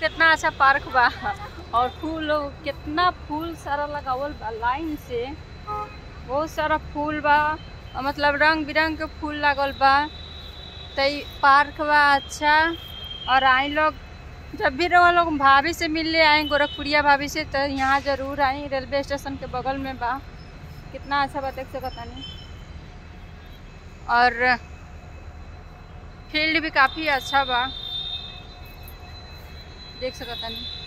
कितना अच्छा पार्क बा और फूल कितना फूल सारा लगावल बा लाइन से बहुत सारा फूल बा और मतलब रंग बिरंग के फूल लागल बा तो ई पार्क बा अच्छा और आई लोग जब भी रहो लोग भाभी से मिलने आए गोरखपुरिया भाभी से तो यहाँ जरूर आई रेलवे स्टेशन के बगल में बा कितना अच्छा बा देख सकतानी और फील्ड भी काफ़ी अच्छा बा देख सकतानी